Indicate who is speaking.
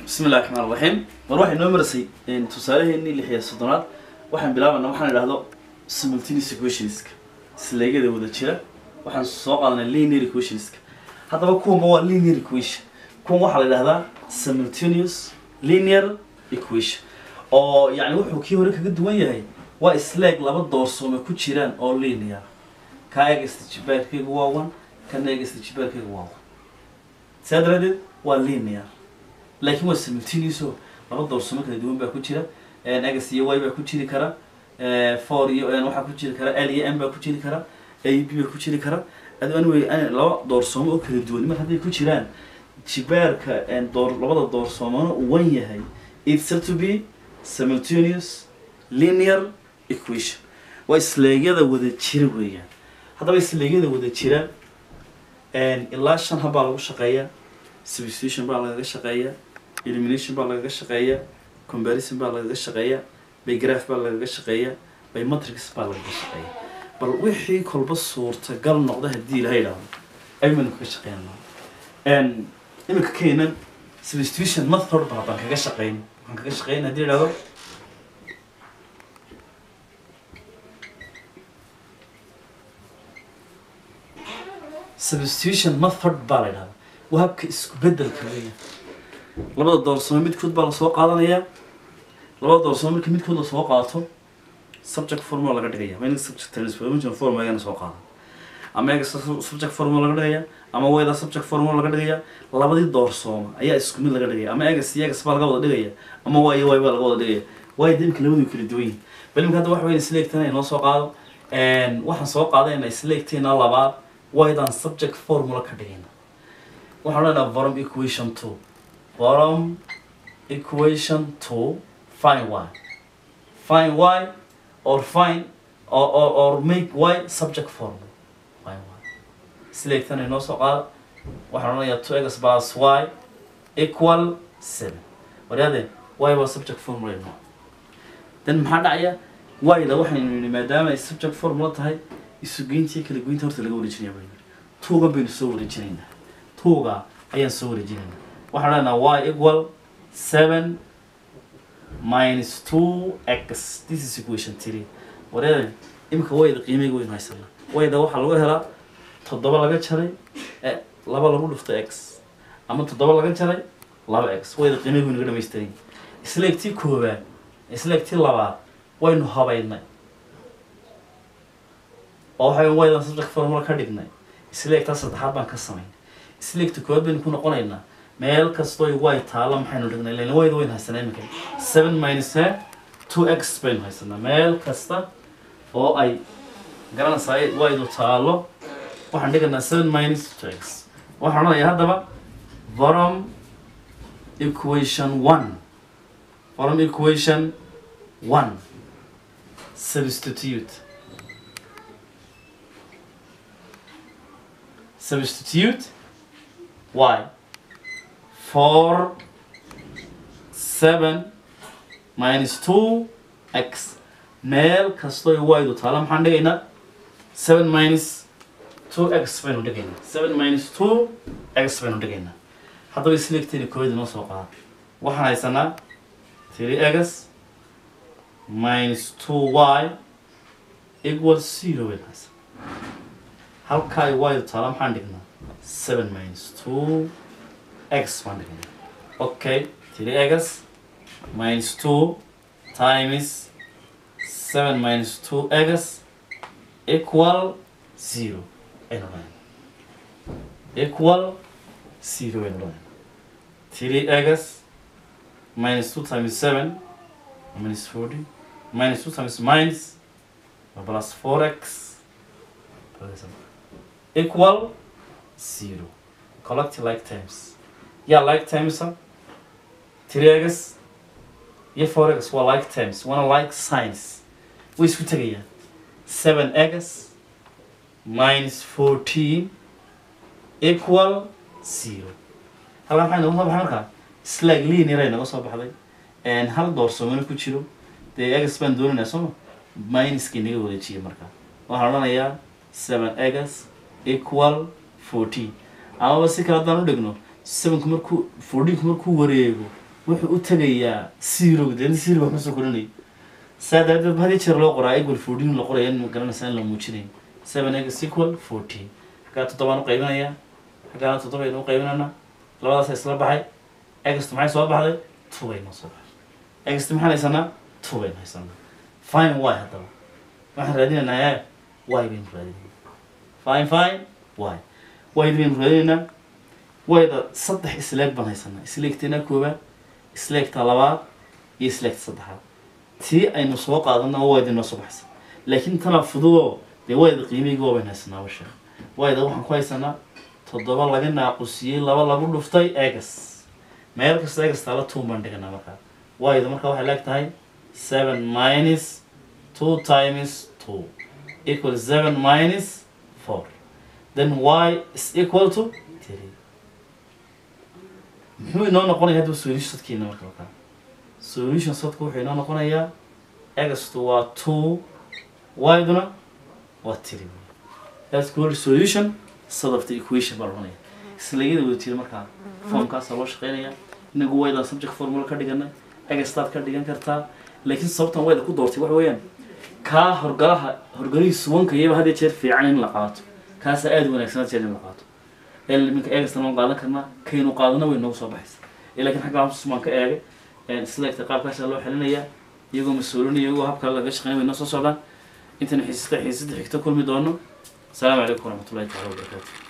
Speaker 1: bismi illahi raxmaan raxiim mar waxay noo marasay tusaaleheenii lix iyo soddonaad waxaan bilaabanaa waxaan idhahdo simultaneous equationska isleegyada wada jira waxaan soo qaadanay linear equationska haddaba kuwanba waa linear equation kuwan waxaa la idhahdaa simultaneous linear equation oo yani wuxuu kii hore kaga duwan yahay waa isleeg laba doorsoome ku jiraan oo linear ka egasta jibaarkayga waa one kana egasta jibaarkayga waa one saa daraadeed waa linear laakiin waa simultaneous oo laba doorsamo kala duwan baa ku jira x iyo y baa ku jiri kara four iyo waxaa ku jiri kara l iyo m baa ku jiri kara a b baa ku jiri kara anyway laba doorsoomo oo kala duwan mar hadday ku jiraan jibaarka door labada doorsoomona uu wan yahay it's said to be simultaneous linear equation waa isleegyada wada jira weeyaan haddaba isleegyada wada jira ilaa shan habaa lagu shaqeeyaa substitution baa lagaga shaqeeyaa elimination baa lagaga shaqeeyaa comparison baa lagaga shaqeeyaa bygraph baa lagaga shaqeeyaa bymatrix baa lagaga shaqeeyaa bal wixii kolba suurtagal noqda haddii ilaha idhaahdo aymaynu kaga shaqeynaa iminka keenan substitution method baa baan kaga shaqeyn waxaan kaga shaqeyn haddii idhahdo substitution method baa la idhahda waa habka isku bedelka weya labada doorsamo midkood baa lasoo qaadanayaa labada doorsamo marka midkood lasoo qaato subject formula laga dhigaya ma subject transformation formula ayana soo qaada ama eega subject formula laga dhigaya ama wayda subject formula laga dhigaya labadii doorsooma ayaa isku mid laga dhigaya ama egas iyo egas baa laga wada dhigaya ama y iyo y baa laga wada dhigaya waayo demka labadu kala duwan yihin bal imika hadda waxa weyn isleegtana inoo soo qaado waxaan soo qaadayna isleegteena labaad waydaan subject formula ka dhigayna waxaan leenaha forum equation two forum equation two fine y fine y or fine or, or, or make y subject formula fine y isleegtana inoo soo qaada waxaan odhanayaa two x plus y equal seven waryaade y waa subject formula inoo then maxaa dhacaya y-da waxaynu yidhi maadaama ay subject formula tahay isugeyntii kala goynta horta laga wareejinaya baynu tuuga baynu soo wareejinaynaa tuuga ayaan soo wareejinaynaa waxaan leenaha y equal seven minus two x this is equation three wareede imika wayda qiimeyga waynu haysanaa wayda waxaa lagu helaa toddoba laga jaray laba lagu dhufto x ama toddoba laga jaray laba x wayda qiimeyga waynu ga dhamaystiran isleegtii koowaad isleegtii labaad waynu habaynay oo waxay waydan subject formula ka dhignay isleegtaa saddexaad baan ka samayn isleegta koowaad baynu ku noqonaynaa meel kastoo way taalo maxaynu dhignay lan wayda waynu haysanaa iminka seven minus two x baynu haysanaa meel kasta oo ay garanaysaa waydu taalo waxaan dhiganaa seven minus two x waxaan odhanayaa haddaba forum equation one forum equation one substitute substitute y four seven minus two x meel kastoo waydu taalo maxaan dhigaynaa seven minus two x baynu dhigaynaa seven minus two x baynu dhigaynaa haddaba isleegteeda kooyada noo soo qaada waxaan haysanaa three x minus two y equal zero baynu haysanaa halkaa ay waydu taalo maxaan dhignaa seven minus two x baan dhignaa okay three x minus two times seven minus two x equal zero aynu dhahayn equal zero aynu dhahayn three x minus two times seven minus forty minus two times minus plus four x equal zero collect like terms yeah like terms three x iyo four x waa like terms waana like signs way isku tegayaan seven x minus fourteen equal zero halkaa maxay noga soo baxay markaa slag linear ay naga soo baxday hal doorsoomana ku jiro dee x baan doonaynaa sooma minuskii naga wareejiya markaa waxaan odhanayaa seven x equal fourteen amaba si kale haddaan u dhigno sevenku markuu fourteenku markuu wareego wuxuu u tegayaa zero deedna zero wax ma soo korinaya saa daraadeed hadii jeer loo qoraa equal fourteen la qoraya in ma garanaysaa in la muujinayo seven x equal fourteen xaggaa toddobaan u qaybinaya xaggaana toddoba aynu u qaybinana labadaas isla baxay ext maxay soo baxday two baynu soo baxay ext maxaan haysanaa two baynu haysanaa fine y haddaba waxaan raadinaynaa ee y baynu raadinayna fine fine y y baynu raadinaynaa wayda saddex isleeg baan haysanaa isleegteena koowaad isleegta labaad iyo isleegta saddexaad tii aynu soo qaadana wayda inoo soo baxaysa laakiin tana fududoo dee wayda qiimihii waa baynu haysanaa wa sheekh wayda waxaan ku haysanaa toddoba laga naaqusiyey laba lagu dhuftay egas meel kasta egas taala two baan dhiganaa markaa wayda markaa waxay leeg tahay seven minus two times two equal seven minus four then y is equal to three muxuu inoo noqonaya hadda solution sadkiina marka markaa solution sadku wuxuu inoo noqonayaa egastu waa two y-duna waa three that's called solution sort of the equation baa laonaya islayada wada tiri markaa formkaasaa loo shaqeynaya inagu waydan subject formula ka dhiganay egastaad ka dhigan kartaa laakiin sababtan wayda ku doortay waxa weeyaan kaa horgalaha horgalihiisu wanka iyaba had iyo jeer fiican in la qaato kaasaa aada wanaagsan had jeer in la qaato minka eegastan waan qaadan karnaa kaynu qaadana way noogu soo baxaysa laakiin xagga hamsus baan ka eegay isleegta qaabkaasaa loo xelinayaa iyagoo mas-uulinaya iyagoo habka laga shaqeynaya way noo soo socdaan intaynu xiisata xiisada xigto kulmi doono asalaamu calaykum waraxmatullahi taala wabarakaatu